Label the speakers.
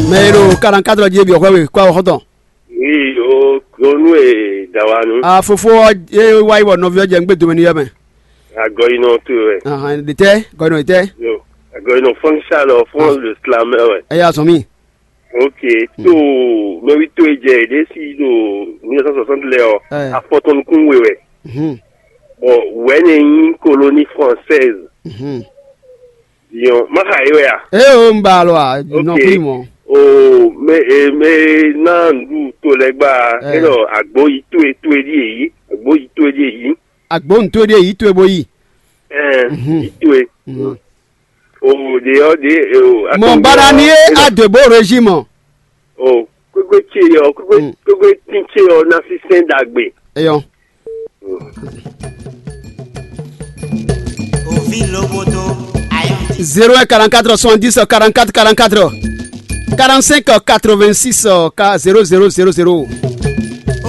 Speaker 1: mẹ́rọ karankadrɔ jẹ́ bi ọ̀kọ́ wẹ̀ kọ́ ọ̀kọ́tọ̀.
Speaker 2: oui o onu e dawanu
Speaker 1: a fofo e wa iwọ nọfẹ jẹ ngbe domini yẹ mẹ.
Speaker 2: agọ iná tó rẹ
Speaker 1: ahan de tẹ gọdọ tẹ
Speaker 2: yo agọ iná fọnkṣà lọ fún le slamẹ rẹ
Speaker 1: ẹ yà sọ mi.
Speaker 2: ok tó lórí tó e jẹ èdè sí lò mille cent soixante lẹ ọ
Speaker 1: Eh.
Speaker 2: afọtọnukun wẹwẹ
Speaker 1: Mhm,
Speaker 2: bon wẹni yín colonie française
Speaker 1: mhm.
Speaker 2: diọn maka yi wẹ a.
Speaker 1: e o ń bá a lọ a nọ
Speaker 2: Ok.
Speaker 1: kúrì mọ.
Speaker 2: o me e me náà lù tó lẹgba
Speaker 1: Eh.
Speaker 2: ẹnọ àgbo yìí tó e tó e di èyí àgbo yìí tó e di èyí
Speaker 1: agbóhùntó de yìí tó ebo yìí.
Speaker 2: ẹ
Speaker 1: Mhm.
Speaker 2: yìí tó e.
Speaker 1: Mhm.
Speaker 2: o de ọ de o.
Speaker 1: mọ bára ní àdèbò régime.
Speaker 2: o gbogbo tse yọ gbogbo
Speaker 1: Mm.
Speaker 2: gbogbo tí tse yọ náà fi sẹ́ń dàgbé.
Speaker 1: ẹ yọ.
Speaker 3: òfin lóbodò àyàntì.
Speaker 1: zero un quarante quatre soixante dix quarante quatre quarante quatre quarante cinq quatre vingt six zero zero zero zero.